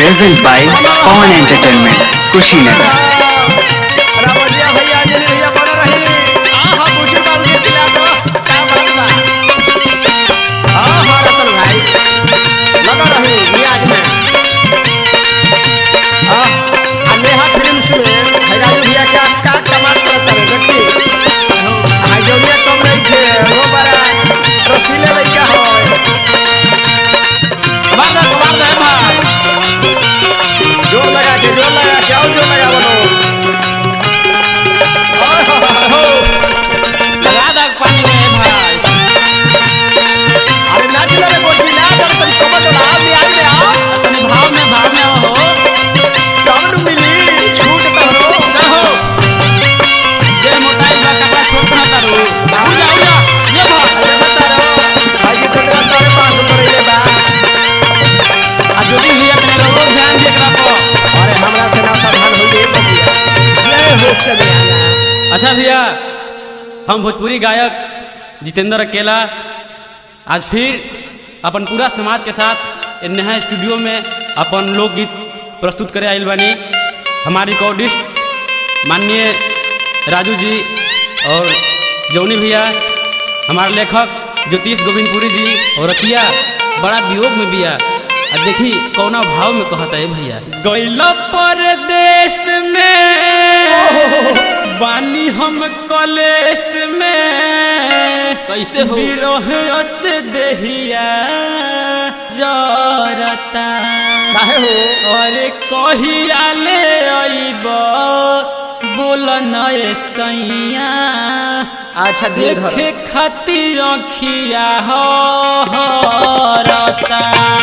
Present by Pawan Entertainment, Kushinagar. रावलिया भैया अंजलि भैया बना रही आहा पूछे बाल के खिला दो क्या बात बा आहा रतन भाई लगा रही रियाज में आह आ नेहा फिल्म्स में राजू भैया क्या का कमाल करता है देखी आ जोनिया कम नहीं थे वो बड़ा रसीले लइका होय कमाल दा कमाल दा भाई जोर लगा के जोर लगा के और जोर लगा बोलो अरे नाच ले रे गोटी नाच और तुम कमर तो नाच ले आई ले आओ कौन मिली छूट तो हो ना हो अरे बता रहो भाई जी तेरा सारे पास ऊपर ले बा अरे हमरा से ना सावधान हो गए बतिया ले हो से बयाना अच्छा भैया हम भोजपुरी गायक जितेंद्र अकेला आज फिर अपन पूरा समाज के साथ ए नेहा स्टूडियो में अपन लोकगीत प्रस्तुत करे आइल बानी हमारे रिकॉर्डिस्ट माननीय राजू जी और जौनी भैया हमारे लेखक ज्योतिष गोविंदपुरी जी और रतिया बड़ा वियोग में बिया आ देखी कौना भाव में कहता है भैया गैल परदेश में बानी हम कलेश में कैसे हो विरोह से देहिया जरता काहे हो अरे कहिया ले अइब बोल नए सैया अच्छा दिए धर देखे खातिर अखिया हो हरता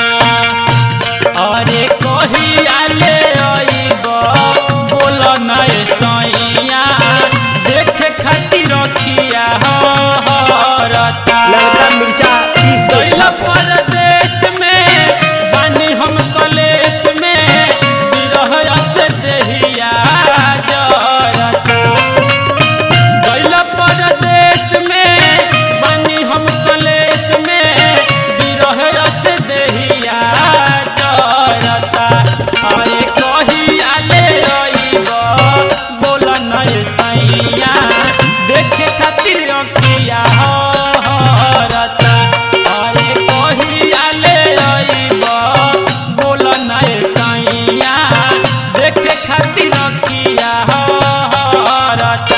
अरे कहिया ले अइब बोल नए सैया देखे खातिर अखिया हो हरता लड़का मिर्चा पीस के गइल छाप परदेश में बानी हम कलेश में विरह से देहिया जरता गइल परदेश में बानी हम कलेश में विरह से देहिया जरता अरे कहिया ले अइब बोल नय सैया देखे खातिर अखिया हरता अरे कहिया ले अइब बोल नय सैया देखे खातिर अखिया हरता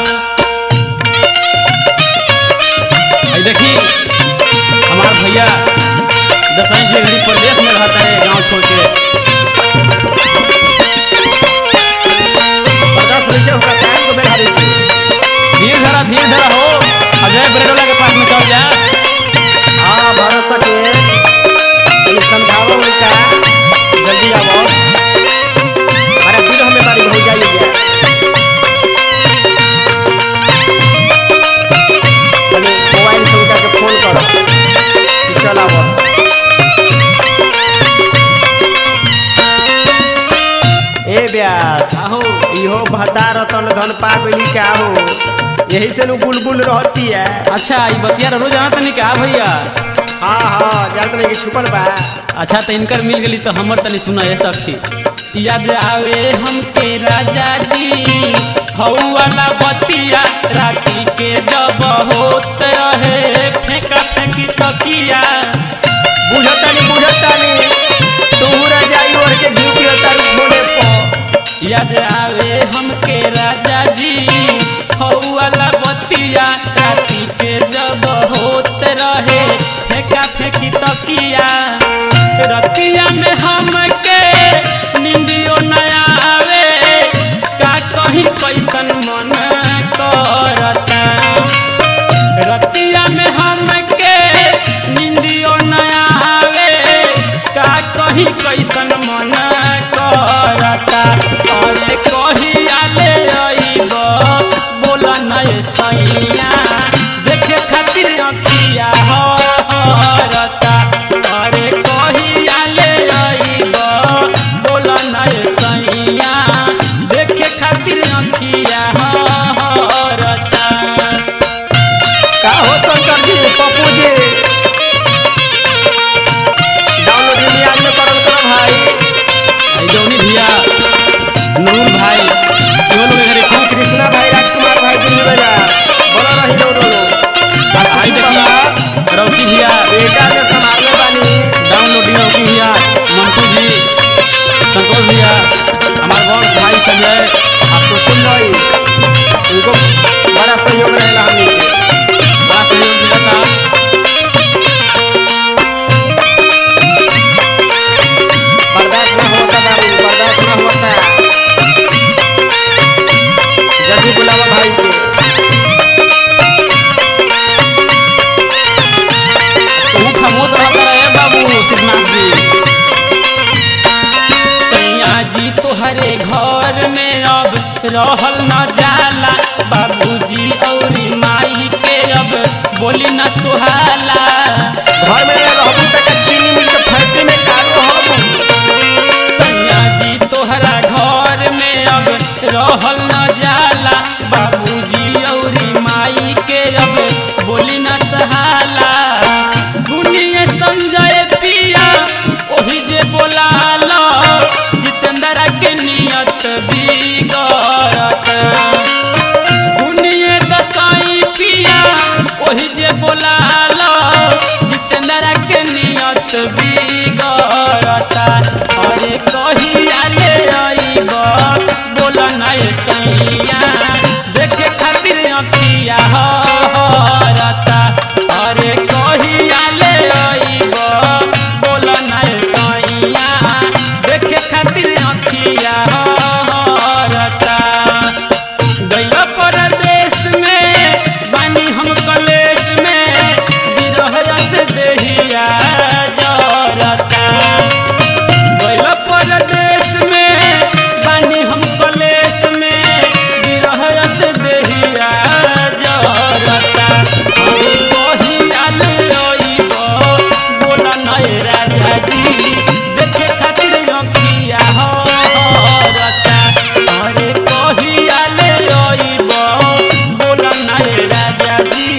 आई देखी हमार भैया दसवीं से घड़ी प्रदेश में रहता है गांव छोड़ के पता कैसे होगा टाइम को बैठा दी धीरे धरा धीरे धरा हो अजय बरेडोला के पास में चल जा हाँ भरोसा के ये समझाओ उनका जल्दी आओ अरे फिर हमें बारी हो जाइए चलिए मोबाइल से उनका के फोन करो कि चला बस ए ब्यास आहो इहो भता रतन धन पा गइली का हो यही से नु बुलबुल रहती है अच्छा ई बतिया रोज जाना तनी का भैया हाँ हाँ जानत नहीं कि छुपल बा अच्छा तो इनकर मिल गई तो हमर तनी सुना है सखी याद आवे हमके राजा जी हऊ वाला बतिया राखी के जब होत रहे फेंका फेंकी तकिया बुझतानी बुझतानी तू रजाई ओढ़ के ड्यूटी होता रुक बोले पो याद आवे हमके राजा जी हऊ वाला बतिया राती के जब होत रहे फेंका फेंकी तकिया रतिया में हमके निंदियो न आवे का कहीं कैसन मन करता रतिया में हमके निंदियो न आवे का कहीं कैसन मन करता अरे कहिया ले भैया बेटा के संभालने बानी डाउनलोडिंग होगी भैया मंटू जी संतोष भैया हमारे बहुत भाई संजय आप सुशील भाई उनको बड़ा सहयोग रहेगा हमनी के बड़ा सहयोग मिलता बर्दाश्त ना होता बाबू बर्दाश्त ना होता जल्दी बुलावा भाई के तू खामोश रहता रहे बाबू सिद्धनाथ जी सैया जी तोहरे घर में अब रहल न जाला बाबूजी और माई के अब बोली न सुहाला घर में रहबू तक चीनी मिल के फैक्ट्री में कारो रहबू सैया जी तोहरा घर में अब रहल न जाला बाबूजी और माई के अब बोली न सहाला सुनिए संजय पिया ओही जे बोलाला जितेंद्र के नियत बिगड़त सुनिए दसाई पिया ओही जे बोलाला जितेंद्र के नियत बिगड़ता अरे कहिया ले आईब बोल नहीं सैया देखे खातिर अखिया हरता अरे कहिया ले आईब बोल नहीं सैया देखे खातिर अखिया हरता गैया परदेश में बानी हम कलेश में बिरह से देहिया जरता गैया परदेश में बानी हम कलेश में बिरह से देहिया जरता अरे कहिया ले अइब बोला नए राजा जी देखे खातिर अखिया हरता अरे कहिया ले अइब बोला नए राजा जी